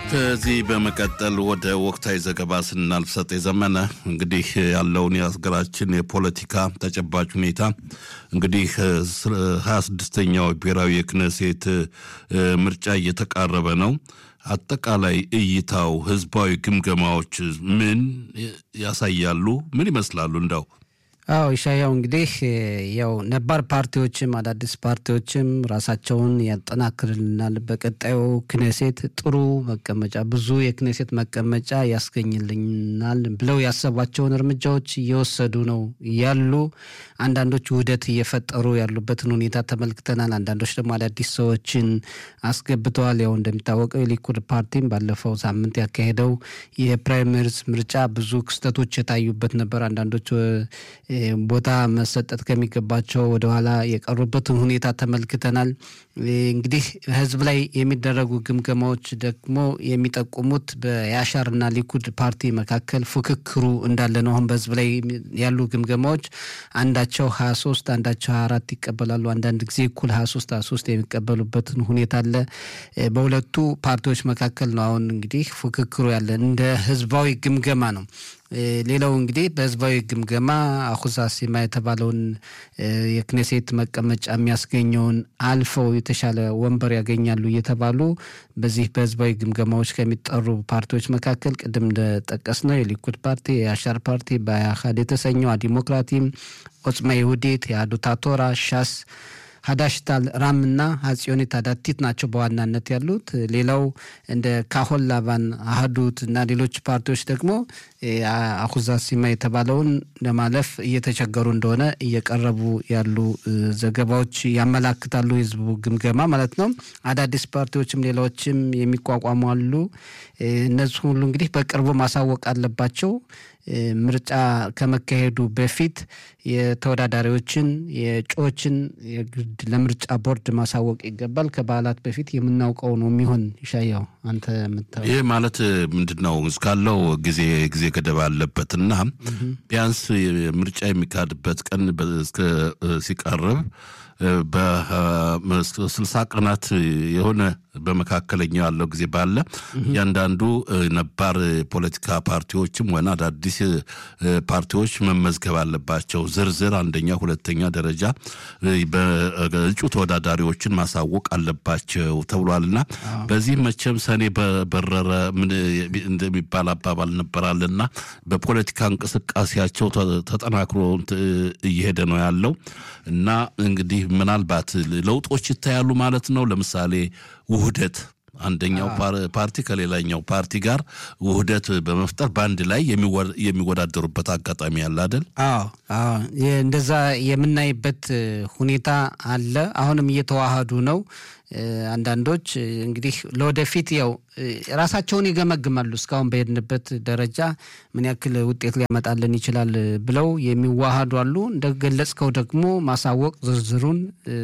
ከዚህ በመቀጠል ወደ ወቅታዊ ዘገባ ስናልፍ ሰጤ ዘመነ እንግዲህ ያለውን የሀገራችን የፖለቲካ ተጨባጭ ሁኔታ እንግዲህ ሀያ ስድስተኛው ብሔራዊ የክነሴት ምርጫ እየተቃረበ ነው። አጠቃላይ እይታው ህዝባዊ ግምገማዎች ምን ያሳያሉ? ምን ይመስላሉ? እንደው አዎ ኢሻያው እንግዲህ ያው ነባር ፓርቲዎችም አዳዲስ ፓርቲዎችም ራሳቸውን ያጠናክርልናል፣ በቀጣዩ ክኔሴት ጥሩ መቀመጫ ብዙ የክኔሴት መቀመጫ ያስገኝልናል ብለው ያሰቧቸውን እርምጃዎች እየወሰዱ ነው ያሉ። አንዳንዶች ውህደት እየፈጠሩ ያሉበትን ሁኔታ ተመልክተናል። አንዳንዶች ደግሞ አዳዲስ ሰዎችን አስገብተዋል። ያው እንደሚታወቀው የሊኩድ ፓርቲም ባለፈው ሳምንት ያካሄደው የፕራይመሪስ ምርጫ ብዙ ክስተቶች የታዩበት ነበር። አንዳንዶች ቦታ መሰጠት ከሚገባቸው ወደኋላ የቀሩበትን ሁኔታ ተመልክተናል። እንግዲህ ህዝብ ላይ የሚደረጉ ግምገማዎች ደግሞ የሚጠቁሙት በያሻርና ሊኩድ ፓርቲ መካከል ፉክክሩ እንዳለ ነው። አሁን በህዝብ ላይ ያሉ ግምገማዎች አንዳቸው ሀያ ሶስት አንዳቸው ሀያ አራት ይቀበላሉ። አንዳንድ ጊዜ እኩል ሀያ ሶስት ሀያ ሶስት የሚቀበሉበትን ሁኔታ አለ። በሁለቱ ፓርቲዎች መካከል ነው አሁን እንግዲህ ፉክክሩ ያለ እንደ ህዝባዊ ግምገማ ነው። ሌላው እንግዲህ በህዝባዊ ግምገማ አሁዛ ሲማ የተባለውን የክኔሴት መቀመጫ የሚያስገኘውን አልፈው የተሻለ ወንበር ያገኛሉ እየተባሉ በዚህ በህዝባዊ ግምገማዎች ከሚጠሩ ፓርቲዎች መካከል ቅድም እንደጠቀስ ነው የሊኩድ ፓርቲ፣ የአሻር ፓርቲ፣ በአህድ የተሰኘው ዲሞክራቲም፣ ኦጽማ ይሁዲት፣ የአዱታ ቶራ፣ ሻስ ሀዳሽታል ራም እና ሀጽዮኒት አዳቲት ናቸው በዋናነት ያሉት። ሌላው እንደ ካሆን ላባን አህዱት እና ሌሎች ፓርቲዎች ደግሞ አሁዛ ሲማ የተባለውን ለማለፍ እየተቸገሩ እንደሆነ እየቀረቡ ያሉ ዘገባዎች ያመላክታሉ። የህዝቡ ግምገማ ማለት ነው። አዳዲስ ፓርቲዎችም ሌላዎችም የሚቋቋሙ አሉ። እነዚህ ሁሉ እንግዲህ በቅርቡ ማሳወቅ አለባቸው። ምርጫ ከመካሄዱ በፊት የተወዳዳሪዎችን የእጩዎችን የግድ ለምርጫ ቦርድ ማሳወቅ ይገባል። ከበዓላት በፊት የምናውቀው ነው የሚሆን። ይሻያው አንተ የምታየው ይህ ማለት ምንድን ነው? እስካለው ጊዜ ጊዜ ገደብ አለበትና ቢያንስ ምርጫ የሚካሄድበት ቀን ሲቀርብ በስልሳ ቀናት የሆነ በመካከለኛው ያለው ጊዜ ባለ እያንዳንዱ ነባር ፖለቲካ ፓርቲዎችም ሆነ አዳዲስ ፓርቲዎች መመዝገብ አለባቸው። ዝርዝር አንደኛ፣ ሁለተኛ ደረጃ በእጩ ተወዳዳሪዎችን ማሳወቅ አለባቸው ተብሏልና በዚህ መቼም ሰኔ በበረረ እንደሚባል አባባል ነበራልና በፖለቲካ እንቅስቃሴያቸው ተጠናክሮ እየሄደ ነው ያለው እና እንግዲህ ምናልባት ለውጦች ይታያሉ ማለት ነው። ለምሳሌ ውህደት አንደኛው ፓርቲ ከሌላኛው ፓርቲ ጋር ውህደት በመፍጠር በአንድ ላይ የሚወዳደሩበት አጋጣሚ አለ አይደል? አዎ አዎ፣ እንደዛ የምናይበት ሁኔታ አለ። አሁንም እየተዋሃዱ ነው። አንዳንዶች እንግዲህ ለወደፊት ያው ራሳቸውን ይገመግማሉ። እስካሁን በሄድንበት ደረጃ ምን ያክል ውጤት ሊያመጣልን ይችላል ብለው የሚዋሃዱ አሉ። እንደገለጽከው ደግሞ ማሳወቅ ዝርዝሩን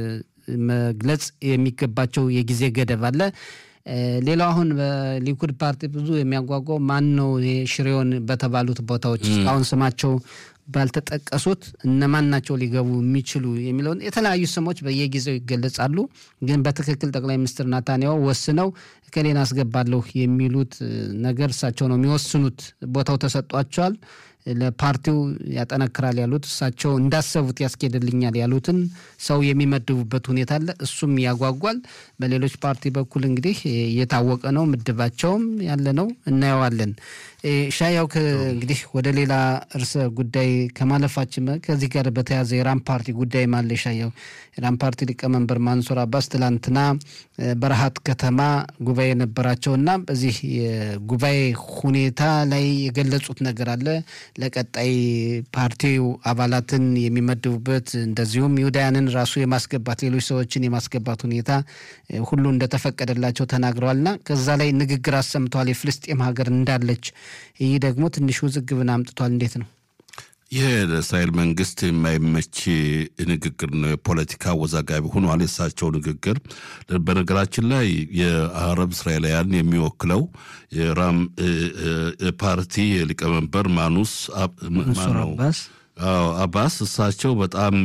መግለጽ የሚገባቸው የጊዜ ገደብ አለ። ሌላው አሁን በሊኩድ ፓርቲ ብዙ የሚያጓጓው ማን ነው? ሽሬውን በተባሉት ቦታዎች እስካሁን ስማቸው ባልተጠቀሱት እነማን ናቸው ሊገቡ የሚችሉ የሚለውን የተለያዩ ስሞች በየጊዜው ይገለጻሉ። ግን በትክክል ጠቅላይ ሚኒስትር ናታንያሁ ወስነው እከሌን አስገባለሁ የሚሉት ነገር እሳቸው ነው የሚወስኑት። ቦታው ተሰጧቸዋል። ለፓርቲው ያጠነክራል ያሉት እሳቸው እንዳሰቡት ያስኬድልኛል ያሉትን ሰው የሚመድቡበት ሁኔታ አለ። እሱም ያጓጓል። በሌሎች ፓርቲ በኩል እንግዲህ እየታወቀ ነው፣ ምድባቸውም ያለ ነው፣ እናየዋለን። ሻያው እንግዲህ ወደ ሌላ ርዕሰ ጉዳይ ከማለፋችን ከዚህ ጋር በተያያዘ የራም ፓርቲ ጉዳይ ማለ ሻያው የራም ፓርቲ ሊቀመንበር ማንሱር አባስ ትላንትና በረሃት ከተማ ጉባኤ ነበራቸውና በዚህ የጉባኤ ሁኔታ ላይ የገለጹት ነገር አለ ለቀጣይ ፓርቲው አባላትን የሚመድቡበት እንደዚሁም ይሁዳያንን ራሱ የማስገባት ሌሎች ሰዎችን የማስገባት ሁኔታ ሁሉ እንደተፈቀደላቸው ተናግረዋልና ከዛ ላይ ንግግር አሰምተዋል። የፍልስጤም ሀገር እንዳለች ይህ ደግሞ ትንሽ ውዝግብን አምጥቷል። እንዴት ነው? ይህ ለእስራኤል መንግስት የማይመች ንግግር ነው። የፖለቲካ አወዛጋቢ ሆኗል የእሳቸው ንግግር። በነገራችን ላይ የአረብ እስራኤላውያን የሚወክለው የራም ፓርቲ ሊቀመንበር ማኑስ መንሱር አባስ አዎ አባስ እሳቸው በጣም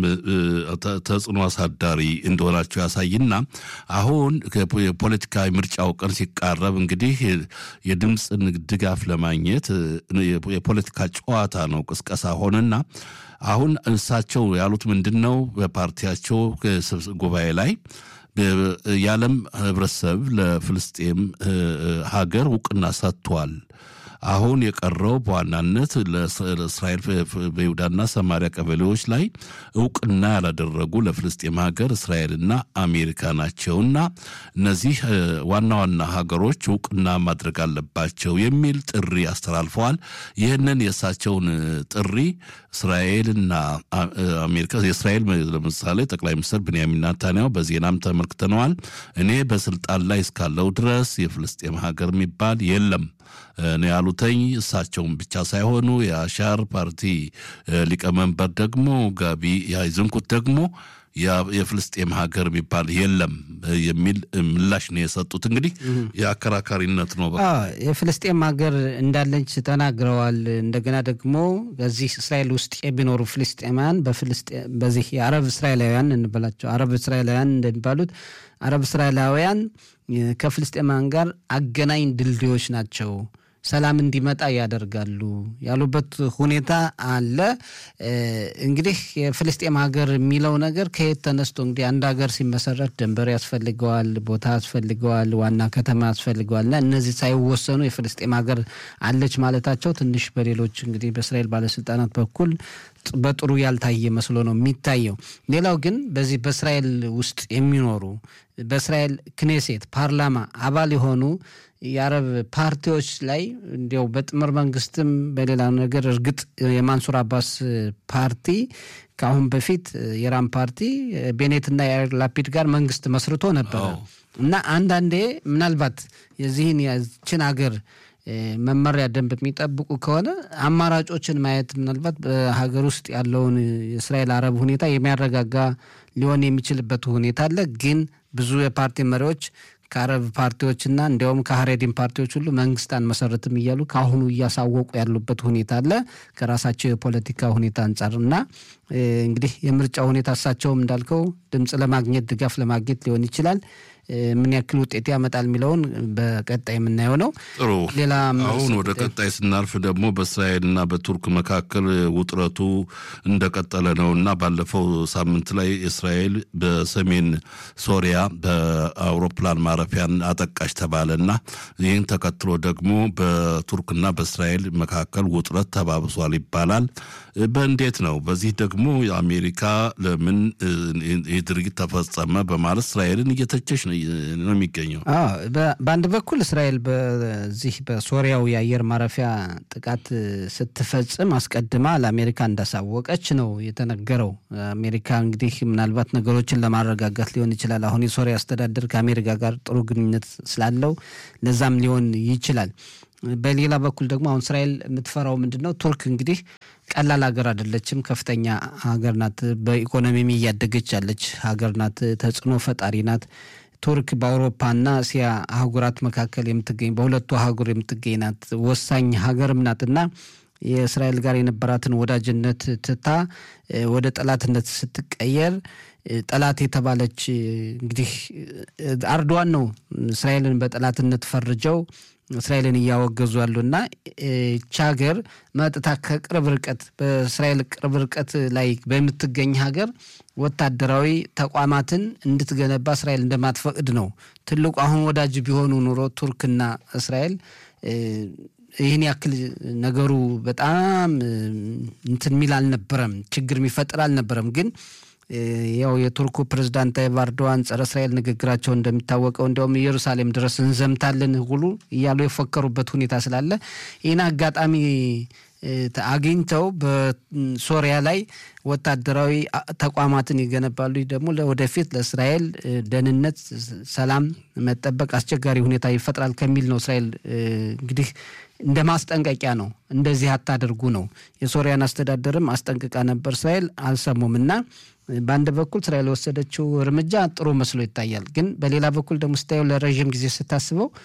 ተጽዕኖ አሳዳሪ እንደሆናቸው ያሳይና አሁን የፖለቲካዊ ምርጫው ቀን ሲቃረብ እንግዲህ የድምፅ ድጋፍ ለማግኘት የፖለቲካ ጨዋታ ነው፣ ቅስቀሳ ሆነና አሁን እሳቸው ያሉት ምንድን ነው? በፓርቲያቸው ጉባኤ ላይ የዓለም ህብረተሰብ ለፍልስጤም ሀገር እውቅና ሰጥቷል። አሁን የቀረው በዋናነት ለእስራኤል በይሁዳና ሰማሪያ ቀበሌዎች ላይ እውቅና ያላደረጉ ለፍልስጤም ሀገር እስራኤልና አሜሪካ ናቸውና እነዚህ ዋና ዋና ሀገሮች እውቅና ማድረግ አለባቸው የሚል ጥሪ አስተላልፈዋል። ይህንን የእሳቸውን ጥሪ እስራኤልና አሜሪካ የእስራኤል ለምሳሌ ጠቅላይ ሚኒስትር ብንያሚን ናታንያሁ በዜናም ተመልክተነዋል። እኔ በስልጣን ላይ እስካለው ድረስ የፍልስጤም ሀገር የሚባል የለም ነው ያሉተኝ። እሳቸውን ብቻ ሳይሆኑ የአሻር ፓርቲ ሊቀመንበር ደግሞ ጋቢ ያይዝንኩት ደግሞ የፍልስጤም ሀገር የሚባል የለም የሚል ምላሽ ነው የሰጡት። እንግዲህ የአከራካሪነት ነው። የፍልስጤም ሀገር እንዳለች ተናግረዋል። እንደገና ደግሞ በዚህ እስራኤል ውስጥ የሚኖሩ ፍልስጤማውያን በዚህ የአረብ እስራኤላውያን እንበላቸው አረብ እስራኤላውያን እንደሚባሉት አረብ እስራኤላውያን ከፍልስጤማውያን ጋር አገናኝ ድልድዮች ናቸው ሰላም እንዲመጣ ያደርጋሉ ያሉበት ሁኔታ አለ። እንግዲህ የፍልስጤም ሀገር የሚለው ነገር ከየት ተነስቶ እንግዲህ አንድ ሀገር ሲመሰረት ድንበር ያስፈልገዋል፣ ቦታ ያስፈልገዋል፣ ዋና ከተማ ያስፈልገዋል እና እነዚህ ሳይወሰኑ የፍልስጤም ሀገር አለች ማለታቸው ትንሽ በሌሎች እንግዲህ በእስራኤል ባለስልጣናት በኩል በጥሩ ያልታየ መስሎ ነው የሚታየው። ሌላው ግን በዚህ በእስራኤል ውስጥ የሚኖሩ በእስራኤል ክኔሴት ፓርላማ አባል የሆኑ የአረብ ፓርቲዎች ላይ እንዲያው በጥምር መንግስትም በሌላ ነገር እርግጥ የማንሱር አባስ ፓርቲ ከአሁን በፊት የራም ፓርቲ ቤኔትና የያር ላፒድ ጋር መንግስት መስርቶ ነበረ እና አንዳንዴ ምናልባት የዚህን የችን ሀገር መመሪያ ደንብ የሚጠብቁ ከሆነ አማራጮችን ማየት ምናልባት በሀገር ውስጥ ያለውን የእስራኤል አረብ ሁኔታ የሚያረጋጋ ሊሆን የሚችልበት ሁኔታ አለ። ግን ብዙ የፓርቲ መሪዎች ከአረብ ፓርቲዎችና እንዲያውም ከሀሬዲን ፓርቲዎች ሁሉ መንግስት አንመሰርትም እያሉ ከአሁኑ እያሳወቁ ያሉበት ሁኔታ አለ ከራሳቸው የፖለቲካ ሁኔታ አንጻር እና እንግዲህ የምርጫ ሁኔታ እሳቸውም እንዳልከው ድምፅ ለማግኘት ድጋፍ ለማግኘት ሊሆን ይችላል። ምን ያክል ውጤት ያመጣል የሚለውን በቀጣይ የምናየው ነው። ጥሩ። ሌላ አሁን ወደ ቀጣይ ስናልፍ ደግሞ በእስራኤልና በቱርክ መካከል ውጥረቱ እንደቀጠለ ነው እና ባለፈው ሳምንት ላይ እስራኤል በሰሜን ሶሪያ በአውሮፕላን ማረፊያን አጠቃሽ ተባለ እና ይህን ተከትሎ ደግሞ በቱርክና በእስራኤል መካከል ውጥረት ተባብሷል ይባላል። በእንዴት ነው? በዚህ ደግሞ የአሜሪካ ለምን ይህ ድርጊት ተፈጸመ በማለት እስራኤልን እየተቸች ነው የሚገኘው። በአንድ በኩል እስራኤል በዚህ በሶሪያው የአየር ማረፊያ ጥቃት ስትፈጽም አስቀድማ ለአሜሪካ እንዳሳወቀች ነው የተነገረው። አሜሪካ እንግዲህ ምናልባት ነገሮችን ለማረጋጋት ሊሆን ይችላል። አሁን የሶሪያ አስተዳደር ከአሜሪካ ጋር ጥሩ ግንኙነት ስላለው ለዛም ሊሆን ይችላል። በሌላ በኩል ደግሞ አሁን እስራኤል የምትፈራው ምንድን ነው? ቱርክ እንግዲህ ቀላል ሀገር አይደለችም። ከፍተኛ ሀገር ናት። በኢኮኖሚም እያደገች ያለች ሀገር ናት። ተጽዕኖ ፈጣሪ ናት። ቱርክ በአውሮፓና እስያ አህጉራት መካከል የምትገኝ በሁለቱ አህጉር የምትገኝ ናት። ወሳኝ ሀገርም ናትና የእስራኤል ጋር የነበራትን ወዳጅነት ትታ ወደ ጠላትነት ስትቀየር ጠላት የተባለች እንግዲህ አርዶዋን ነው እስራኤልን በጠላትነት ፈርጀው እስራኤልን እያወገዙ ያሉና ይቺ ሀገር መጥታ ከቅርብ ርቀት በእስራኤል ቅርብ ርቀት ላይ በምትገኝ ሀገር ወታደራዊ ተቋማትን እንድትገነባ እስራኤል እንደማትፈቅድ ነው ትልቁ። አሁን ወዳጅ ቢሆኑ ኑሮ ቱርክና እስራኤል ይህን ያክል ነገሩ በጣም እንትን የሚል አልነበረም፣ ችግር የሚፈጥር አልነበረም ግን ያው የቱርኩ ፕሬዝዳንት ታይብ ኤርዶዋን ጸረ እስራኤል ንግግራቸው እንደሚታወቀው እንዲያውም ኢየሩሳሌም ድረስ እንዘምታለን ሁሉ እያሉ የፎከሩበት ሁኔታ ስላለ ይህን አጋጣሚ አግኝተው በሶሪያ ላይ ወታደራዊ ተቋማትን ይገነባሉ። ደግሞ ወደፊት ለእስራኤል ደህንነት፣ ሰላም መጠበቅ አስቸጋሪ ሁኔታ ይፈጥራል ከሚል ነው እስራኤል እንግዲህ እንደ ማስጠንቀቂያ ነው። እንደዚህ አታደርጉ ነው። የሶሪያን አስተዳደርም አስጠንቅቃ ነበር። እስራኤል አልሰሙም እና በአንድ በኩል እስራኤል የወሰደችው እርምጃ ጥሩ መስሎ ይታያል። ግን በሌላ በኩል ደግሞ ስታየው ለረዥም ጊዜ ስታስበው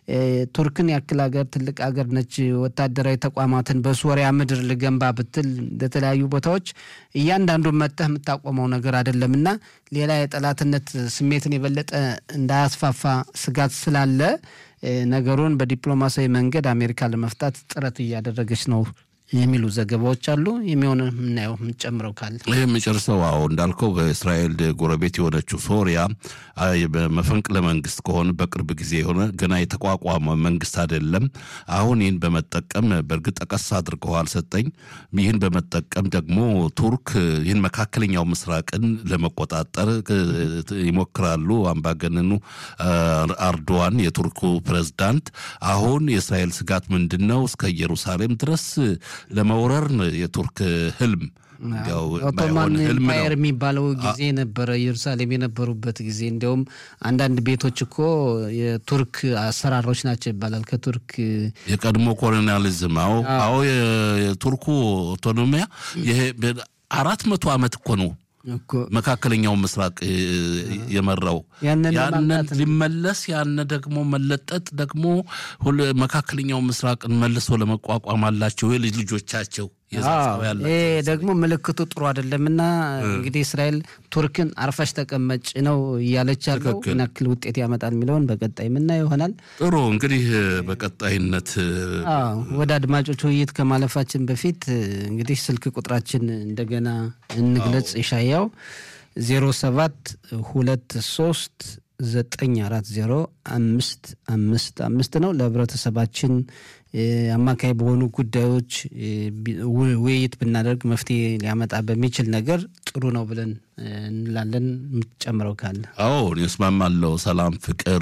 ቱርክን ያክል ሀገር ትልቅ ሀገር ነች። ወታደራዊ ተቋማትን በሶሪያ ምድር ልገንባ ብትል ለተለያዩ ቦታዎች እያንዳንዱ መጥተህ የምታቆመው ነገር አይደለም እና ሌላ የጠላትነት ስሜትን የበለጠ እንዳያስፋፋ ስጋት ስላለ ነገሩን በዲፕሎማሲያዊ መንገድ አሜሪካ ለመፍታት ጥረት እያደረገች ነው የሚሉ ዘገባዎች አሉ። የሚሆን የምናየው የምንጨምረው ካለ ይህ የምጨርሰው አዎ እንዳልከው በእስራኤል ጎረቤት የሆነችው ሶሪያ መፈንቅለ መንግስት ከሆነ በቅርብ ጊዜ የሆነ ገና የተቋቋመ መንግስት አይደለም። አሁን ይህን በመጠቀም በእርግጥ ጠቀስ አድርገዋል ሰጠኝ። ይህን በመጠቀም ደግሞ ቱርክ ይህን መካከለኛው ምስራቅን ለመቆጣጠር ይሞክራሉ። አምባገነኑ አርዶዋን የቱርኩ ፕሬዝዳንት አሁን የእስራኤል ስጋት ምንድን ነው? እስከ ኢየሩሳሌም ድረስ ለመውረር የቱርክ ህልም ኦቶማን ኤምፓየር የሚባለው ጊዜ ነበረ። ኢየሩሳሌም የነበሩበት ጊዜ እንዲያውም አንዳንድ ቤቶች እኮ የቱርክ አሰራሮች ናቸው ይባላል። ከቱርክ የቀድሞ ኮሎኒያሊዝም አዎ፣ አዎ የቱርኩ ኦቶኖሚያ ይሄ አራት መቶ ዓመት እኮ ነው መካከለኛው ምስራቅ የመራው ያንን ሊመለስ ያነ ደግሞ መለጠጥ ደግሞ መካከለኛው ምስራቅን መልሶ ለመቋቋም አላቸው የልጅ ልጆቻቸው ይሄ ደግሞ ምልክቱ ጥሩ አይደለምና እንግዲህ እስራኤል ቱርክን አርፈሽ ተቀመጭ ነው እያለች ያለው ምን ያክል ውጤት ያመጣል የሚለውን በቀጣይ የምናየው ይሆናል። ጥሩ እንግዲህ በቀጣይነት ወደ አድማጮች ውይይት ከማለፋችን በፊት እንግዲህ ስልክ ቁጥራችን እንደገና እንግለጽ። የሻያው ዜሮ ሰባት ሁለት ሶስት ዘጠኝ አራት ዜሮ አምስት አምስት አምስት ነው። ለህብረተሰባችን አማካይ በሆኑ ጉዳዮች ውይይት ብናደርግ መፍትሄ ሊያመጣ በሚችል ነገር ጥሩ ነው ብለን እንላለን። የምትጨምረው ካለ? አዎ እስማማለሁ። ሰላም፣ ፍቅር፣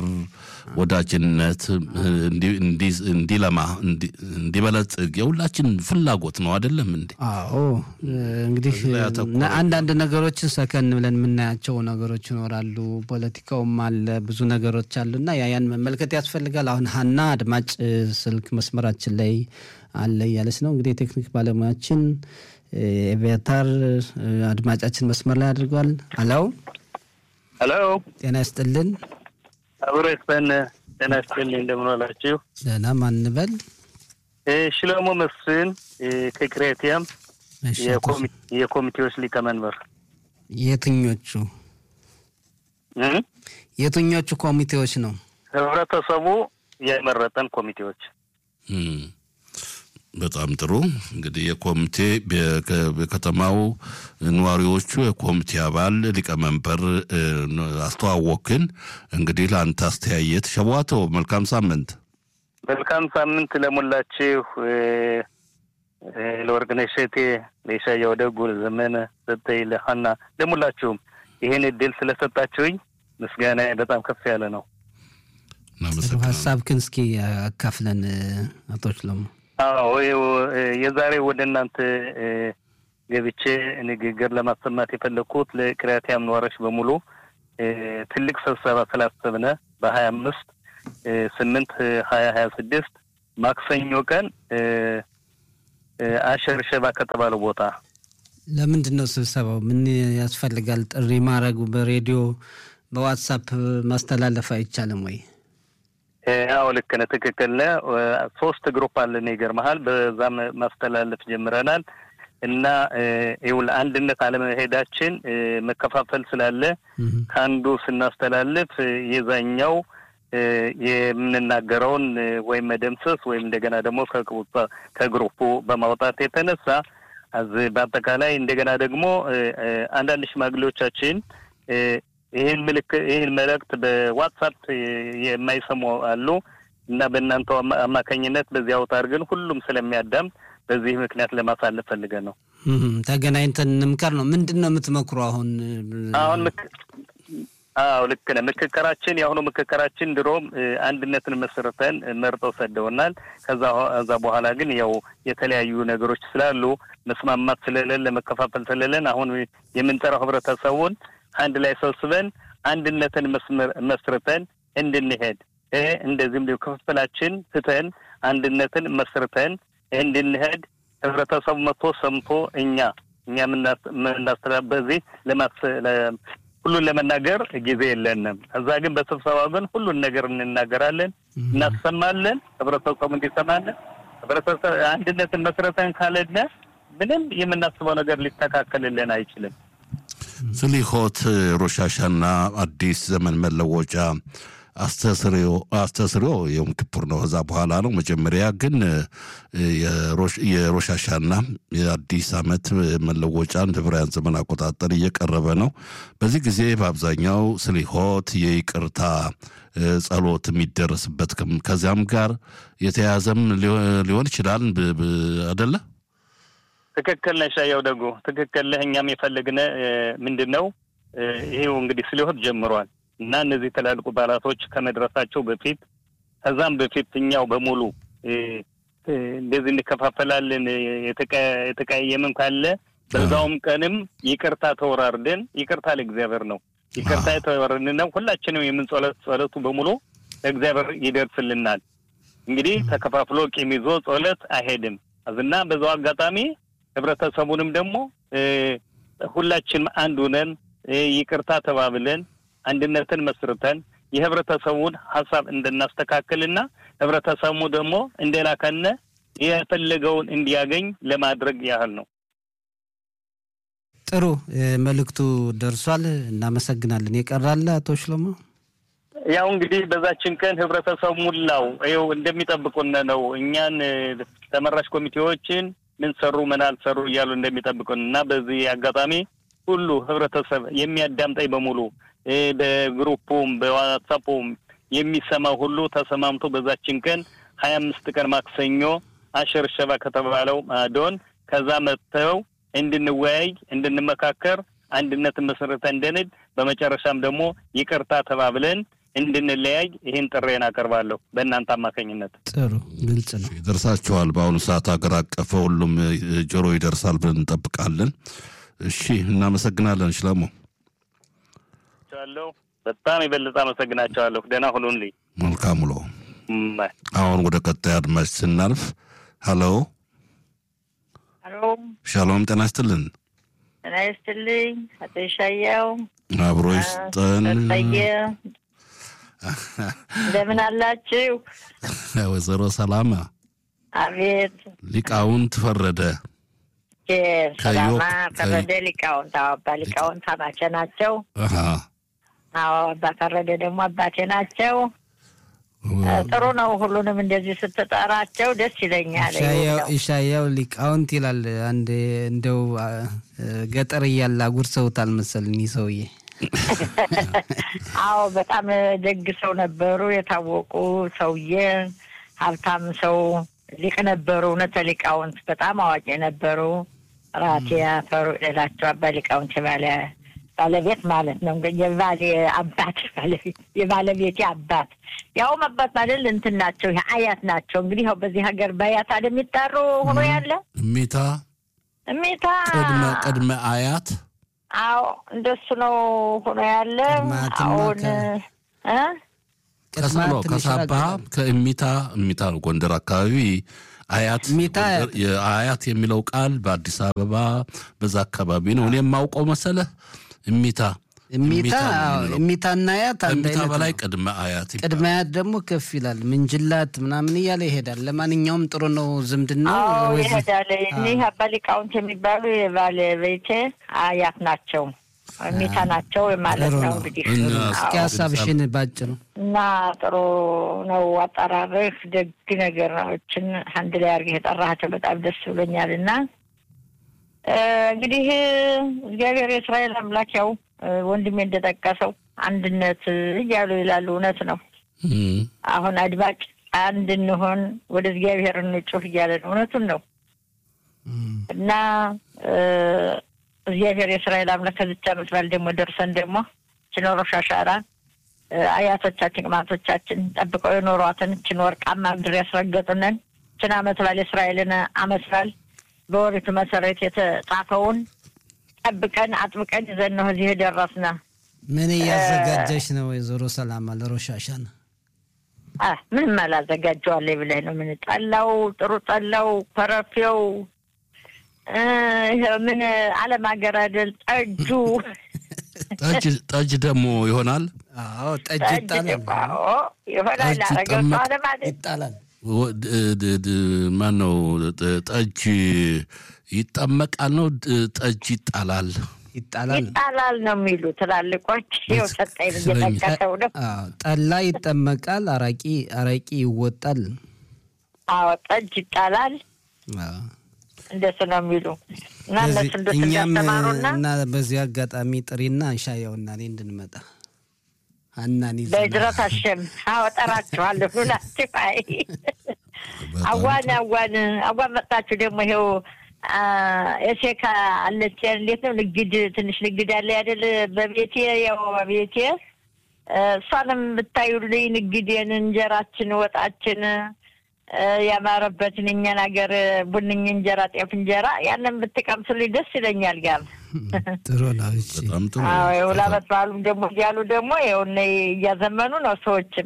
ወዳጅነት እንዲለማ እንዲበለጽግ የሁላችን ፍላጎት ነው አይደለም እንዴ? አዎ እንግዲህ አንዳንድ ነገሮችን ሰከን ብለን የምናያቸው ነገሮች ይኖራሉ። ፖለቲካውም አለ፣ ብዙ ነገሮች አሉና ያን መመልከት ያስፈልጋል። አሁን ሀና አድማጭ ስልክ መስመራችን ላይ አለ እያለች ነው። እንግዲህ የቴክኒክ ባለሙያችን ኤቪያታር አድማጫችን መስመር ላይ አድርገዋል። አለው ሄሎ፣ ጤና ይስጥልን። አብሮ ይስጠን። ጤና ይስጥልኝ። እንደምን ዋላችሁ? ደህና ማን እንበል? ሽሎሞ መስፍን ከክሬቲያም የኮሚቴዎች ሊቀመንበር። የትኞቹ የትኞቹ ኮሚቴዎች ነው? ህብረተሰቡ የመረጠን ኮሚቴዎች በጣም ጥሩ እንግዲህ የኮሚቴ በከተማው ነዋሪዎቹ የኮሚቴ አባል ሊቀመንበር አስተዋወክን። እንግዲህ ለአንተ አስተያየት ሸቧቶ መልካም ሳምንት። መልካም ሳምንት ለሞላችሁ ለወርቅነሽ እሸቴ፣ ለኢሻያው ደጉ፣ ለዘመነ ሰጠኝ፣ ለሀና ለሙላችሁም ይህን እድል ስለሰጣችሁኝ ምስጋና በጣም ከፍ ያለ ነው። ሀሳብ ግን እስኪ አካፍለን አቶ ሽሎሞ። አዎ የዛሬ ወደ እናንተ ገብቼ ንግግር ለማሰማት የፈለግኩት ለክሪያቲያም ነዋሪዎች በሙሉ ትልቅ ስብሰባ ስላሰብነ በሀያ አምስት ስምንት ሀያ ሀያ ስድስት ማክሰኞ ቀን አሸር ሸባ ከተባለው ቦታ ለምንድን ነው ስብሰባው? ምን ያስፈልጋል? ጥሪ ማድረጉ በሬዲዮ በዋትሳፕ ማስተላለፍ አይቻልም ወይ? አዎ ልክ ነህ፣ ትክክል ነህ። ሶስት ግሩፕ አለን ይገርመሃል። በዛም ማስተላለፍ ጀምረናል እና ይኸውልህ አንድነት አለመሄዳችን መከፋፈል ስላለ ከአንዱ ስናስተላልፍ የዛኛው የምንናገረውን ወይም መደምሰስ ወይም እንደገና ደግሞ ከግሩፑ በማውጣት የተነሳ በአጠቃላይ እንደገና ደግሞ አንዳንድ ሽማግሌዎቻችን ይህን ምልክ ይህን መልእክት በዋትሳፕ የማይሰሙ አሉ እና በእናንተ አማካኝነት በዚህ አውታር ግን ሁሉም ስለሚያዳም በዚህ ምክንያት ለማሳለፍ ፈልገን ነው። ተገናኝተን እንምከር ነው። ምንድን ነው የምትመክሩ አሁን? አሁን አዎ ልክ ነህ። ምክክራችን የአሁኑ ምክክራችን ድሮም አንድነትን መስርተን መርጠው ሰደውናል። ከዛ ከዛ በኋላ ግን ያው የተለያዩ ነገሮች ስላሉ መስማማት ስለሌለ መከፋፈል ስለሌለን አሁን የምንጠራው ህብረተሰቡን አንድ ላይ ሰብስበን አንድነትን መስርተን እንድንሄድ እንደዚህም ክፍፍላችን ትተን አንድነትን መስርተን እንድንሄድ ህብረተሰቡ መጥቶ ሰምቶ እኛ እኛ የምናስተላ በዚህ ሁሉን ለመናገር ጊዜ የለንም። እዛ ግን በስብሰባው ግን ሁሉን ነገር እንናገራለን፣ እናሰማለን፣ ህብረተሰቡ እንዲሰማለን። ህብረተሰብ አንድነትን መስረተን ካለነ ምንም የምናስበው ነገር ሊስተካከልልን አይችልም። ስሊሆት ሮሻሻና አዲስ ዘመን መለወጫ አስተስሪዮ የዮም ኪፑር ነው። ከዛ በኋላ ነው። መጀመሪያ ግን የሮሻሻና የአዲስ ዓመት መለወጫን ዕብራውያን ዘመን አቆጣጠር እየቀረበ ነው። በዚህ ጊዜ በአብዛኛው ስሊሆት የይቅርታ ጸሎት የሚደረስበት ከዚያም ጋር የተያያዘም ሊሆን ይችላል አደለ? ትክክል ነህ ሻየው ደጉ ትክክል ነህ። እኛም የፈለግነ ምንድን ነው ይሄው እንግዲህ ስሊሆት ጀምሯል እና እነዚህ ትላልቁ በዓላቶች ከመድረሳቸው በፊት ከዛም በፊት እኛው በሙሉ እንደዚህ እንከፋፈላለን የተቀያየምን ካለ በዛውም ቀንም ይቅርታ ተወራርደን ይቅርታ ለእግዚአብሔር ነው ይቅርታ የተወራርደን ነው ሁላችንም የምንጸሎት ጸሎቱ በሙሉ ለእግዚአብሔር ይደርስልናል። እንግዲህ ተከፋፍሎ ቂም ይዞ ጸሎት አይሄድም እና በዛው አጋጣሚ ህብረተሰቡንም ደግሞ ሁላችንም አንድ ሆነን ይቅርታ ተባብለን አንድነትን መስርተን የህብረተሰቡን ሀሳብ እንድናስተካክልና ህብረተሰቡ ደግሞ እንደላከነ የፈለገውን እንዲያገኝ ለማድረግ ያህል ነው። ጥሩ መልእክቱ ደርሷል። እናመሰግናለን። የቀራለ አቶ ሽሎሞ? ያው እንግዲህ በዛችን ቀን ህብረተሰቡ ሙላው ይኸው እንደሚጠብቁን ነው። እኛን ተመራጭ ኮሚቴዎችን ምን ሰሩ ምን አልሰሩ እያሉ እንደሚጠብቁን እና በዚህ አጋጣሚ ሁሉ ህብረተሰብ የሚያዳምጠኝ በሙሉ በግሩፑም በዋትሳፑም የሚሰማው ሁሉ ተሰማምቶ በዛችን ቀን ሀያ አምስት ቀን ማክሰኞ አሸር ሸባ ከተባለው ማዶን ከዛ መጥተው እንድንወያይ እንድንመካከር አንድነትን መሰረተ እንድንል በመጨረሻም ደግሞ ይቅርታ ተባብለን እንድንለያይ ይህን ጥሬን አቀርባለሁ በእናንተ አማካኝነት። ጥሩ ግልጽ ነው። ይደርሳችኋል። በአሁኑ ሰዓት ሀገር አቀፈ ሁሉም ጆሮ ይደርሳል ብለን እንጠብቃለን። እሺ፣ እናመሰግናለን ሽለሞ ቻለሁ በጣም የበለጠ አመሰግናቸዋለሁ። ደህና ሁኑልኝ። መልካም ውሎ። አሁን ወደ ቀጣይ አድማጭ ስናልፍ፣ ሀሎ ሀሎ፣ ሻሎም ጤና ይስጥልን። ጤና ይስጥልኝ አቶ ይሻያው አብሮ ይስጠን። ጠየ እንደምን አላችሁ? ወይዘሮ ሰላማ አቤት ሊቃውንት ፈረደ ሰላማ ፈረደ ሊቃውንት አዎ፣ አባ ሊቃውንት አማቼ ናቸው። አዎ አባ ፈረደ ደግሞ አባቴ ናቸው። ጥሩ ነው። ሁሉንም እንደዚህ ስትጠራቸው ደስ ይለኛል። ኢሻያው ሊቃውንት ይላል። አንድ እንደው ገጠር እያለ አጉርሰውታል መሰለኝ ሰውዬ። አዎ በጣም ደግ ሰው ነበሩ። የታወቁ ሰውዬ፣ ሀብታም ሰው ሊቅ ነበሩ። እውነተ ሊቃውንት በጣም አዋቂ ነበሩ። ራቴ ያፈሩ ሌላቸው አባ ሊቃውንት የባለ ባለቤት ማለት ነው። የባሌ አባት ባለቤት የባለቤቴ አባት ያውም አባት ማለት እንትን ናቸው፣ አያት ናቸው። እንግዲህ ያው በዚህ ሀገር በአያት አለ የሚጠሩ ሆኖ ያለ እሜታ እሜታ ቅድመ ቅድመ አያት አዎ እንደሱ ነው ሆኖ ያለ አሁን ከሰሎ ከሳባ ከእሚታ እሚታ ነው ጎንደር አካባቢ አያት አያት የሚለው ቃል በአዲስ አበባ በዛ አካባቢ ነው እኔ የማውቀው መሰለህ እሚታ እሚታ እሚታና አያት አንድ ከእሚታ አይነት በላይ ነው። ቅድመ አያት ይባላል። ቅድመ አያት ደግሞ ከፍ ይላል። ምንጅላት ምናምን እያለ ይሄዳል። ለማንኛውም ጥሩ ነው ዝምድናው። አዎ ወይዘ- ይሄዳል። እኒህ አባ ሊቃውንት የሚባሉ የባለቤቴ አያት ናቸው፣ እሚታ ናቸው ማለት ጥሩ ነው ነው። እንግዲህ እና እስኪ አዎ። ሀሳብሽን ባጭሩ እና ጥሩ ነው አጠራርህ። ደግ ነገሮችን አንድ ላይ አድርገህ የጠራሃቸው በጣም ደስ ብሎኛል። እና እ፣ እንግዲህ እግዚአብሔር የእስራኤል አምላክ ያው እ፣ ወንድሜ እንደጠቀሰው አንድነት እያሉ ይላሉ። እውነት ነው። እም፣ አሁን አድማጭ አንድ እንሆን ወደ እግዚአብሔር እንጩህ እያለ ነው። እውነቱን ነው እና እ፣ እግዚአብሔር የእስራኤል አምላክ ከዚች ዓመት በዓል ደግሞ ደርሰን ደግሞ ችኖሮ ሻሻራ እ፣ አያቶቻችን ቅማቶቻችን ጠብቀው የኖሯትን ችን ወርቃማ ምድር ያስረገጡንን ችን ዓመት በዓል የእስራኤልን ዓመት በዓል በወሪቱ መሰረት የተጻፈውን ጠብቀን አጥብቀን ይዘን ነው እዚህ የደረስነ። ምን እያዘጋጀሽ ነው ወይዘሮ ሰላማ ለሮሻሻን? አ ምንም አላዘጋጀዋለሁ ብለህ ነው? ምን ጠላው፣ ጥሩ ጠላው፣ ኮረፌው እ፣ ይሄ ምን አለም ሀገር አይደል ጠጁ ጠጅ ደግሞ ይሆናል። አዎ ጠጅ ጠጅ ይጣላል ደግሞ አዎ ይሆናል። ጠጅ አረገው ይጠመቅ- ሰዋለ ማለት ይጣላል። ማን ነው ጠጅ ይጠመቃል ነው ጠጅ ይጣላል። ይጣላል። ይጣላል ነው የሚሉ ትላልቆች። ይኸው ሰጠኝ እየጠቀሰው ነው። አዎ ጠላ ይጠመቃል፣ አራቂ አራቂ ይወጣል። አዎ ጠጅ ይጣላል አዎ። እንደሱ ነው የሚሉ እና በዚህ እነሱ እንደሱ እኛም እንዳስተማሩና እና በዚህ አጋጣሚ ጥሪና ሻያውና እኔ እንድንመጣ ሀናን ይዘናል። በእጅረት አሸም አወጠራችኋለሁ ሁላችሁ። አይ አዋን አዋን አዋን መጣችሁ ደግሞ ይኸው አ፣ የሴካ አለች እንዴት ነው ንግድ ትንሽ ንግድ አለ አይደል? በቤቴ ያው ቤቴ እ፣ እሷንም ብታዩልኝ ንግዴን፣ እንጀራችን፣ ወጣችን እ፣ ያማረበትን እኛን ሀገር ቡንኝ እንጀራ፣ ጤፍ እንጀራ ያንን ብትቀምሱልኝ ደስ ይለኛል። ጋር ጥሩ ነው። እሺ በጣም ጥሩ አዎ የውላበት በዓሉም ደግሞ እያሉ ደግሞ ይኸው እነ እያዘመኑ ነው ሰዎችም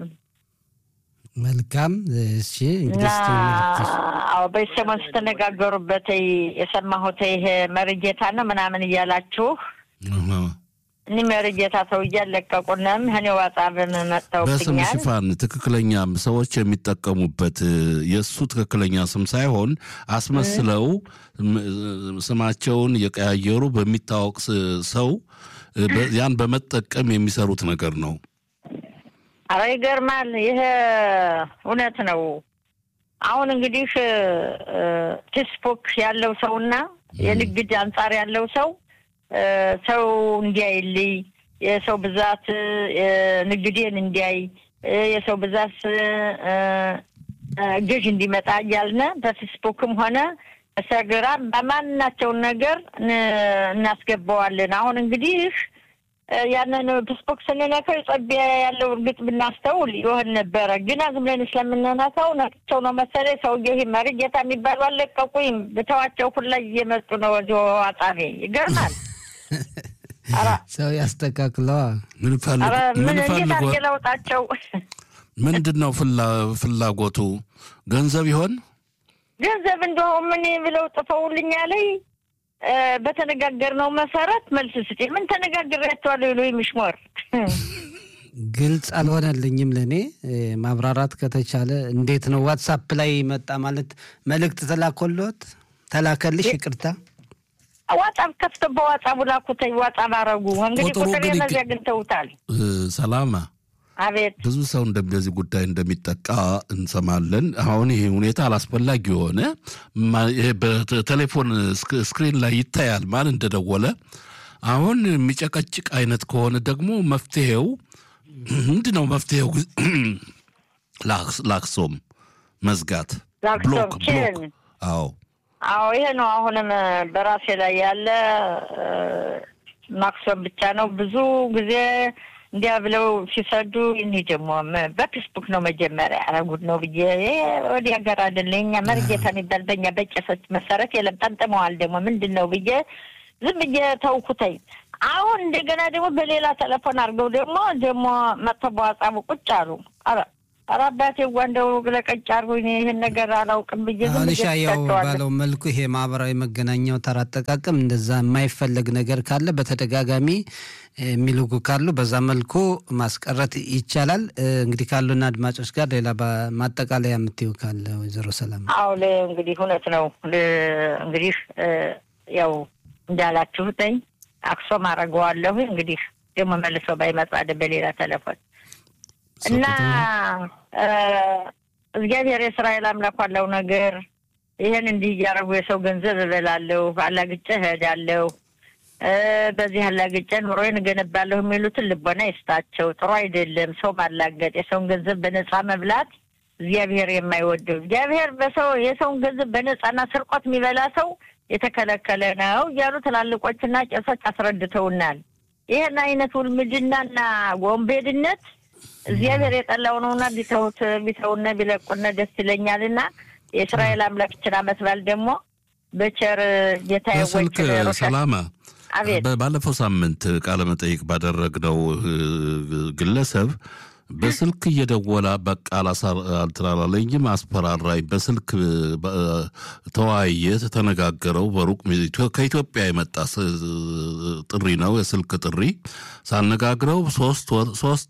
መልካም። እሺ እና እንግዲህ እስቲ መልክሽ አዎ በዚህ ሰሞን ስትነጋገሩበት የሰማሁት ይሄ መርጌታ ነው ምናምን እያላችሁ አሃ። እኒ መርጌታ ሰውዬ አለቀቁንም እኔ ዋጻብን በስም መጥተውብኛል። ሽፋን ትክክለኛ ሰዎች የሚጠቀሙበት እ፣ የእሱ ትክክለኛ ስም ሳይሆን አስመስለው ም- ስማቸውን የቀያየሩ በሚታወቅ ስ- ሰው እ፣ በ- ያን በመጠቀም የሚሰሩት ነገር ነው። አረ ይገርማል። ይሄ እውነት ነው። አሁን እንግዲህ እ፣ ፌስቡክ ያለው ሰውና የንግድ አንጻር ያለው ሰው እ፣ ሰው እንዲያይልኝ የሰው ብዛት እ፣ ንግዴን እንዲያይ እ፣ የሰው ብዛት እ፣ እ፣ ገዥ እንዲመጣ እያልነ በፌስቡክም ሆነ በኢንስታግራም በማናቸውን ነገር ን- እናስገባዋለን። አሁን እንግዲህ እ፣ ያንን ፌስቡክ ስንነካው የጸቢያ ያለው እርግጥ ብናስተውል ይሆን ነበረ። ግን ዝም ብለን ስለምንነካው ነቅቸው ነው መሰለኝ ሰውዬ ይሄ መርጌታ የሚባሉ አለቀቁኝ ብተዋቸው ሁላ እየመጡ ነው ወደ አጻቤ ይገርማል። ኧረ ሰው ያስተካክለዋ። ምን ፈልጎ ኧረ ምን ምን እንዴት ፈልጎ አድርጌ ለውጣቸው? ምንድን ነው ፍላ- ፍላጎቱ? ገንዘብ ይሆን? ገንዘብ እንደው ምን ብለው ጥፈውልኛ ላይ በተነጋገርነው መሰረት መልስ ስጪ። ምን ተነጋግሬያቸዋለሁ ይሉ ምሽሞር ግልጽ አልሆነልኝም ለእኔ እ፣ ማብራራት ከተቻለ እንዴት ነው ዋትሳፕ ላይ መጣ ማለት መልእክት ተላኮሎት ተላከልሽ ይቅርታ ዋጻብ ከፍቶ በዋጻቡ ላኩተኝ ዋጻብ አረጉ። እንግዲህ ቁጥሩ ቁጥር ግን ይገ- እነዚያ አግኝተውታል። እ፣ ሰላማ አቤት ብዙ ሰው እንደዚህ ጉዳይ እንደሚጠቃ እንሰማለን። አሁን ይሄ ሁኔታ አላስፈላጊ የሆነ ማ- ይሄ በቴሌፎን ስክ- ስክሪን ላይ ይታያል ማን እንደደወለ። አሁን የሚጨቀጭቅ አይነት ከሆነ ደግሞ መፍትሄው ምንድን ነው? መፍትሄው ላክስ- ላክሶም መዝጋት፣ ላክሶም ብሎክ ችን ብሎክ። አዎ አዎ ይሄ ነው። አሁንም በራሴ ላይ ያለ እ፣ ማክሶም ብቻ ነው። ብዙ ጊዜ እንዲያ ብለው ሲሰዱ እኔ ደግሞ መ- በፌስቡክ ነው መጀመሪያ ያረጉት ነው ብዬ ይሄ ወዲህ ሀገር አይደለ እኛ መርጌታ የሚባል በእኛ በቄሶች መሰረት የለም። ጠምጥመዋል ደግሞ ምንድን ነው ብዬ ዝም ብዬ ተውኩተኝ። አሁን እንደገና ደግሞ በሌላ ቴሌፎን አድርገው ደግሞ ደግሞ መጥተው በዋጻቡ ቁጭ አሉ። ኧረ ኧረ አባቴ ዋ እንደው ለቀጭ አድርጎኝ እኔ ይህን ነገር አላውቅም ብዬ ዝም አሁን ብዬ ሻያው ትቻቸዋለሁ። ባለው መልኩ ይሄ ማህበራዊ መገናኛው ተራ አጠቃቀም እንደዛ የማይፈለግ ነገር ካለ በተደጋጋሚ እ፣ የሚልኩ ካሉ በዛ መልኩ ማስቀረት ይቻላል። እ፣ እንግዲህ ካሉና አድማጮች ጋር ሌላ ባ- ማጠቃለያ የምትይው ካለ ወይዘሮ ሰላም አዎ ለ- እንግዲህ እውነት ነው። ለ- እንግዲህ እ፣ ያው እንዳላችሁትኝ አክሶም አደርገዋለሁ። እንግዲህ ደግሞ መልሶ ባይመጣ ደ- በሌላ ቴሌፎን እና እ፣ እግዚአብሔር የእስራኤል አምላክ ዋለው ነገር ይህን እንዲህ እያደረጉ የሰው ገንዘብ እበላለሁ፣ አላግጬ እሄዳለሁ፣ እ፣ በዚህ አላግጬ ኑሮዬን እገነባለሁ የሚሉትን ልቦና ይስጣቸው። ጥሩ አይደለም ሰው ማላገጥ፣ የሰውን ገንዘብ በነፃ መብላት እግዚአብሔር የማይወደው እግዚአብሔር በሰው የሰውን ገንዘብ በነፃና ስርቆት የሚበላ ሰው የተከለከለ ነው እያሉ ትላልቆችና ቄሶች አስረድተውናል። ይህን አይነት ውልምድናና ወንቤድነት እግዚአብሔር የጠላው ነውና ቢተውት ቢተውነ ቢለቁነ ደስ ይለኛልና የእስራኤል አምላክችን አመት በዓል ደግሞ በቸር ጌታ በስልክ የወችን ሰላማ አቤት በ- ባለፈው ሳምንት ቃለ መጠይቅ ባደረግነው እ፣ ግለሰብ በስልክ እየደወላ በቃ አልተላለኝም አስፈራራኝ። በስልክ ተወያየ፣ ተነጋገረው። በሩቅ ከኢትዮጵያ የመጣ ጥሪ ነው፣ የስልክ ጥሪ ሳነጋግረው ሶስት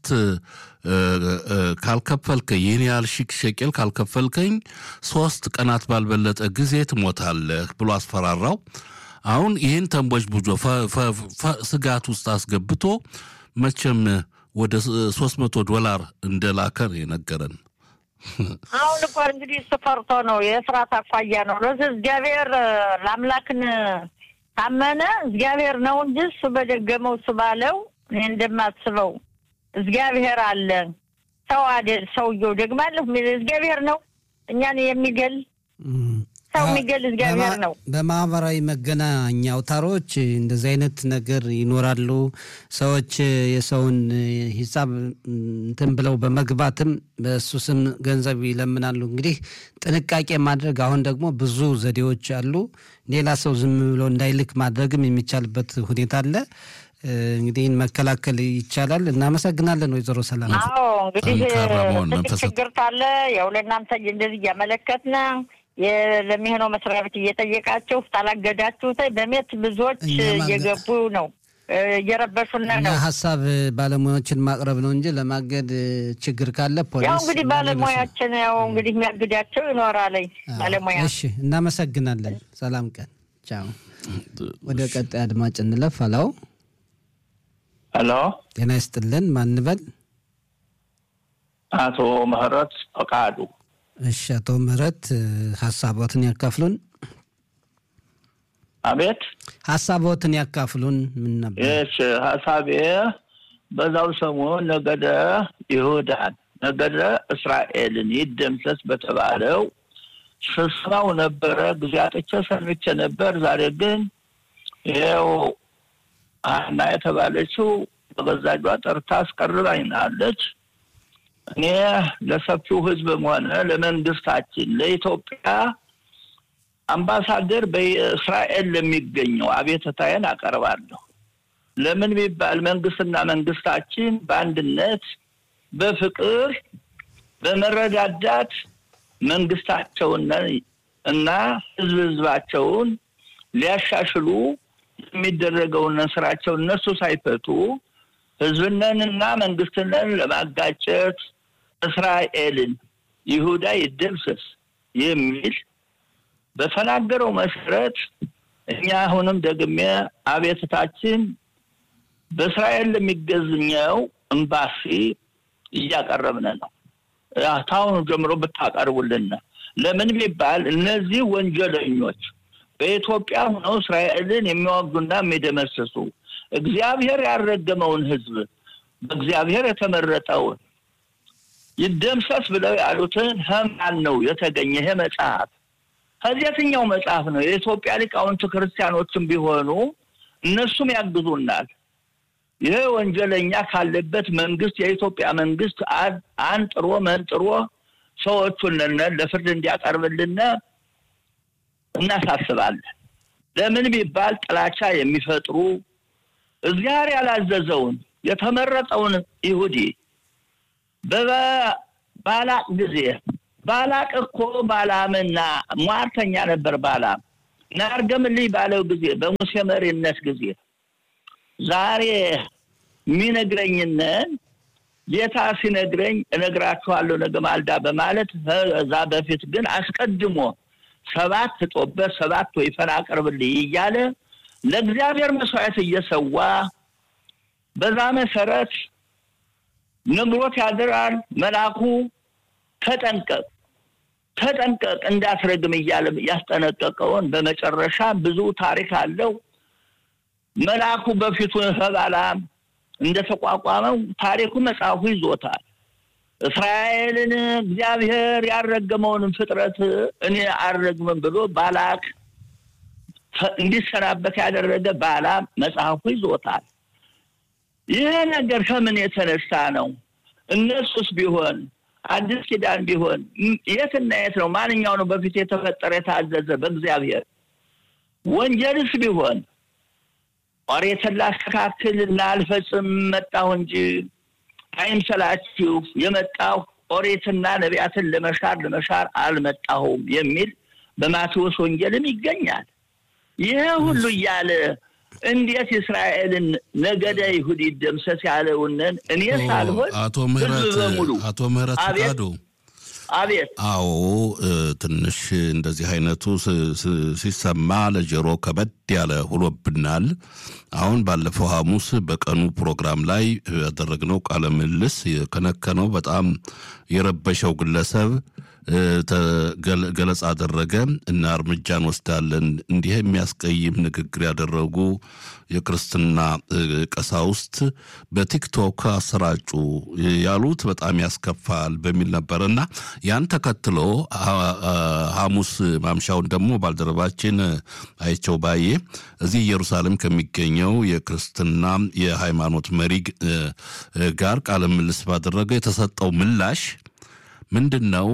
ካልከፈልከኝ ይህን ያህል ሺህ ሸቄል ካልከፈልከኝ ሶስት ቀናት ባልበለጠ ጊዜ ትሞታለህ ብሎ አስፈራራው። አሁን ይህን ተንቦች ቡጆ ስጋት ውስጥ አስገብቶ መቼም ወደ ሶስት መቶ ዶላር እንደላከ ነው የነገረን። አሁን እንኳን እንግዲህ እሱ ፈርቶ ነው የስራት አኳያ ነው። ለዚህ እግዚአብሔር ለአምላክን ታመነ እግዚአብሔር ነው እንጂ እሱ በደገመው እሱ ባለው እኔ እንደማስበው እግዚአብሔር አለ። ሰው አይደል ሰውየው ደግማለሁ እግዚአብሔር ነው እኛን የሚገል ሰው የሚገል እግዚአብሔር ነው። በማህበራዊ መገናኛ አውታሮች እንደዚህ አይነት ነገር ይኖራሉ። ሰዎች የሰውን ሂሳብ እንትን ብለው በመግባትም በእሱ ስም ገንዘብ ይለምናሉ። እንግዲህ ጥንቃቄ ማድረግ አሁን ደግሞ ብዙ ዘዴዎች አሉ። ሌላ ሰው ዝም ብሎ እንዳይልክ ማድረግም የሚቻልበት ሁኔታ አለ። እንግዲህ መከላከል ይቻላል። እናመሰግናለን ወይዘሮ ሰላም። አዎ እንግዲህ ትልቅ ችግር ካለ ያው ለእናንተ እንደዚህ እያመለከትን ለሚሆነው መስሪያ ቤት እየጠየቃችሁ ታላገዳችሁ በሜት ብዙዎች እየገቡ ነው እየረበሹን ነው። ሀሳብ ባለሙያዎችን ማቅረብ ነው እንጂ ለማገድ ችግር ካለ ፖሊስ ያው እንግዲህ ባለሙያችን ያው እንግዲህ የሚያግዳቸው ይኖራለኝ ባለሙያ። እሺ እናመሰግናለን። ሰላም ቀን። ቻው። ወደ ቀጣይ አድማጭ እንለፍ። አላው ሄሎ፣ ጤና ይስጥልን። ማንበል አቶ ምህረት ፈቃዱ እሺ አቶ ምህረት ሀሳቦትን ያካፍሉን። አቤት ሀሳቦትን ያካፍሉን። ምን ነበር? እሺ ሀሳቤ በዛው ሰሞን ነገደ ይሁዳን ነገደ እስራኤልን ይደምሰስ በተባለው ስብሰባው ነበረ። ጊዜ አጥቼ ሰምቼ ነበር። ዛሬ ግን ይኸው ሀና የተባለችው በገዛ እጇ ጠርታ አስቀርባኛለች። እኔ ለሰፊው ሕዝብም ሆነ ለመንግስታችን ለኢትዮጵያ አምባሳደር በእስራኤል ለሚገኘው አቤተታዬን አቀርባለሁ። ለምን ቢባል መንግስትና መንግስታችን በአንድነት በፍቅር በመረዳዳት መንግስታቸውን እና ህዝብ ህዝባቸውን ሊያሻሽሉ የሚደረገውን ስራቸውን እነሱ ሳይፈቱ ህዝብነንና መንግስትነን ለማጋጨት እስራኤልን ይሁዳ ይደምሰስ የሚል በተናገረው መሰረት እኛ አሁንም ደግሜ አቤትታችን በእስራኤል ለሚገዝኘው ኤምባሲ እያቀረብን ነው። ታሁኑ ጀምሮ ብታቀርቡልን። ለምን ቢባል እነዚህ ወንጀለኞች በኢትዮጵያ ሆነው እስራኤልን የሚዋጉና የሚደመስሱ እግዚአብሔር ያልረገመውን ህዝብ በእግዚአብሔር የተመረጠውን ይደምሰስ ብለው ያሉትን ህማን ነው የተገኘ ይሄ መጽሐፍ ከየትኛው መጽሐፍ ነው? የኢትዮጵያ ሊቃውንት ክርስቲያኖችም ቢሆኑ እነሱም ያግዙናል። ይሄ ወንጀለኛ ካለበት መንግስት የኢትዮጵያ መንግስት አንጥሮ መንጥሮ ሰዎቹን ለፍርድ እንዲያቀርብልን እናሳስባለን። ለምን ቢባል ጥላቻ የሚፈጥሩ እግዚአብሔር ያላዘዘውን የተመረጠውን ይሁዲ በባላቅ ጊዜ ባላቅ እኮ ባላምና ሟርተኛ ነበር። ባላም ናርገምልኝ ባለው ጊዜ በሙሴ መሪነት ጊዜ ዛሬ የሚነግረኝንን ጌታ ሲነግረኝ እነግራችኋለሁ ነገ ማልዳ በማለት እዛ በፊት ግን አስቀድሞ ሰባት ጦበት ሰባት ወይፈን አቅርብልኝ እያለ ለእግዚአብሔር መስዋዕት እየሰዋ በዛ መሰረት ነግሮት ያድራል። መልአኩ ተጠንቀቅ ተጠንቀቅ እንዳትረግም እያለ ያስጠነቀቀውን በመጨረሻ ብዙ ታሪክ አለው። መልአኩ በፊቱ በባላም እንደተቋቋመው ታሪኩ መጽሐፉ ይዞታል። እስራኤልን እግዚአብሔር ያልረገመውንም ፍጥረት እኔ አልረግምም ብሎ ባላክ እንዲሰናበት ያደረገ ባላም መጽሐፉ ይዞታል። ይህ ነገር ከምን የተነሳ ነው? እነሱስ ቢሆን አዲስ ኪዳን ቢሆን የትና የት ነው? ማንኛው ነው በፊት የተፈጠረ የታዘዘ በእግዚአብሔር? ወንጀልስ ቢሆን ኦሪትን ላስተካክል እና አልፈጽም መጣሁ እንጂ አይምሰላችሁ የመጣሁ ኦሪትና ነቢያትን ለመሻር ለመሻር አልመጣሁም የሚል በማቴዎስ ወንጌልም ይገኛል። ይህ ሁሉ እያለ እንዴት እስራኤልን ነገደ ይሁድ ይደምሰስ ያለውንን እኔ ሳልሆን አቶ ምህረት ህዝብ በሙሉ አቶ ምህረት አቤት። ፈቃዱ አቤት አዎ እ፣ ትንሽ እንደዚህ አይነቱ ስ- ስ- ሲሰማ ለጆሮ ከበድ ያለ ሁሎብናል። አሁን ባለፈው ሐሙስ በቀኑ ፕሮግራም ላይ ያደረግነው ቃለ ምልልስ የከነከነው በጣም የረበሸው ግለሰብ እ፣ ተ- ገለ- ገለጻ አደረገ እና እርምጃ እንወስዳለን እንዲህ የሚያስቀይም ንግግር ያደረጉ የክርስትና እ፣ ቀሳውስት በቲክቶክ አሰራጩ ያሉት በጣም ያስከፋል በሚል ነበር እና ያን ተከትሎ አ- አ- ሐሙስ ማምሻውን ደግሞ ባልደረባችን አይቸው ባዬ እዚህ ኢየሩሳሌም ከሚገኘው የክርስትና የሃይማኖት መሪ እ፣ እ፣ ጋር ቃለ ምልልስ ባደረገ የተሰጠው ምላሽ ምንድን ነው?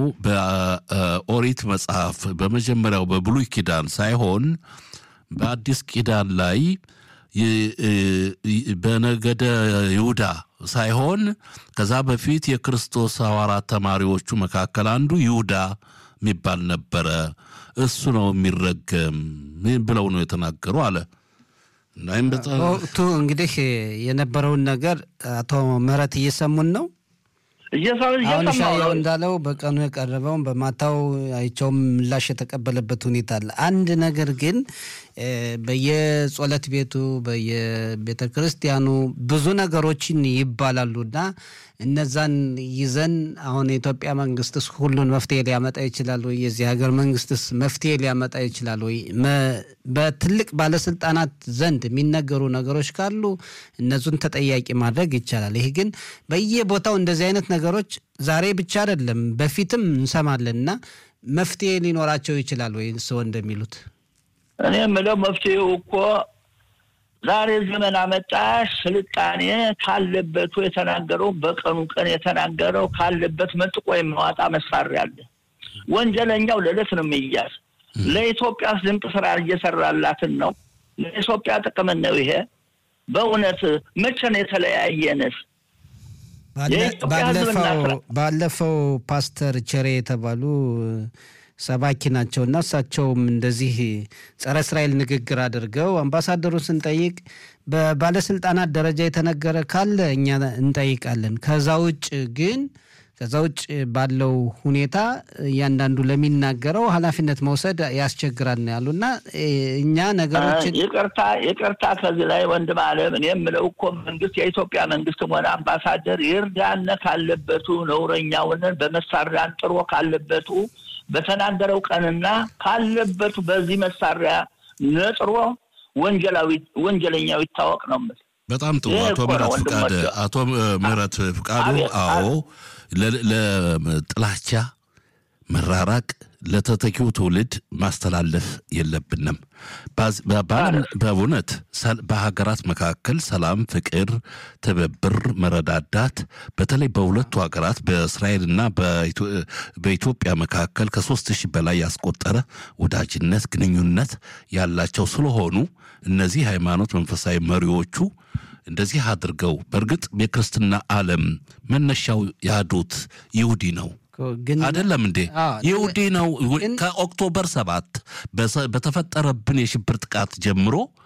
በኦሪት መጽሐፍ በመጀመሪያው በብሉይ ኪዳን ሳይሆን በአዲስ ኪዳን ላይ ይ- ይ- በነገደ ይሁዳ ሳይሆን ከዛ በፊት የክርስቶስ ሐዋርያት ተማሪዎቹ መካከል አንዱ ይሁዳ የሚባል ነበረ። እሱ ነው የሚረገም ብለው ነው የተናገሩ አለ። እና ይህም በጣም በወቅቱ እንግዲህ የነበረውን ነገር አቶ ምህረት እየሰሙን ነው። እየሰው አሁን እየሰማሁ ሻያው ነው። እንዳለው በቀኑ የቀረበውን በማታው አይቸውም ምላሽ የተቀበለበት ሁኔታ አለ። አንድ ነገር ግን እ፣ በየጸሎት ቤቱ በየቤተ ክርስቲያኑ ብዙ ነገሮችን ይባላሉና እነዛን ይዘን አሁን የኢትዮጵያ መንግስትስ ሁሉን መፍትሄ ሊያመጣ ይችላል ወይ? የዚህ ሀገር መንግስትስ መፍትሄ ሊያመጣ ይችላል ወይ? መ- በትልቅ ባለስልጣናት ዘንድ የሚነገሩ ነገሮች ካሉ እነሱን ተጠያቂ ማድረግ ይቻላል። ይህ ግን በየቦታው እንደዚህ አይነት ነገሮች ዛሬ ብቻ አይደለም በፊትም እንሰማለን እና መፍትሄ ሊኖራቸው ይችላል ወይ? ሰው እንደሚሉት እኔ የምለው መፍትሄው እኮ ዛሬ ዘመን አመጣሽ ስልጣኔ ካለበቱ የተናገረው በቀኑ ቀን የተናገረው ካለበት መንጥቆ የሚያወጣ መሳሪያ አለ። ወንጀለኛው ለዕለት ነው የሚያዝ። ለኢትዮጵያ ድንቅ ስራ እየሰራላትን ነው። ለኢትዮጵያ ጥቅም ነው ይሄ። በእውነት መቼ ነው የተለያየንስ? ባለ- የኢትዮጵያ ሕዝብና ባለፈው ስራ- ባለፈው ፓስተር ቸሬ የተባሉ ሰባኪ ናቸው እና እሳቸውም እንደዚህ ጸረ እስራኤል ንግግር አድርገው አምባሳደሩን ስንጠይቅ በባለስልጣናት ደረጃ የተነገረ ካለ እኛ እንጠይቃለን። ከዛ ውጭ ግን ከዛ ውጭ ባለው ሁኔታ እያንዳንዱ ለሚናገረው ኃላፊነት መውሰድ ያስቸግራል ነው ያሉ እና እ፣ እኛ ነገሮችን ይቅርታ ይቅርታ፣ ከዚህ ላይ ወንድም አለም እኔ የምለው እኮ መንግስት የኢትዮጵያ መንግስትም ሆነ አምባሳደር ይርዳነ ካለበቱ ነውረኛውንን በመሳሪያ አንጥሮ ካለበቱ በተናገረው ቀንና ካለበቱ በዚህ መሳሪያ ነጥሮ ወንጀላዊ ወንጀለኛው ይታወቅ ነው የምልህ። በጣም ጥሩ ይሄ አቶ እኮ ነው ምህረት ፍቃድ ወንድሞቼ። አቶ ምህረት ፍቃዱ አቤት፣ አዎ ለ- ለጥላቻ መራራቅ ለተተኪው ትውልድ ማስተላለፍ የለብንም ባዝ- በ- በዓለም- በእውነት ሰል- በሀገራት መካከል ሰላም ፍቅር ትብብር መረዳዳት በተለይ በሁለቱ ሀገራት በእስራኤልና በኢትዮ- በኢትዮጵያ መካከል ከሶስት ሺህ በላይ ያስቆጠረ ወዳጅነት ግንኙነት ያላቸው ስለሆኑ እነዚህ ሃይማኖት መንፈሳዊ መሪዎቹ እንደዚህ አድርገው በእርግጥ የክርስትና ዓለም መነሻው ያህዱት ይሁዲ ነው ግን አይደለም እንዴ? አዎ፣ ይሁዲ ነው። ግን- ከኦክቶበር ሰባት በሰ- በተፈጠረብን የሽብር ጥቃት ጀምሮ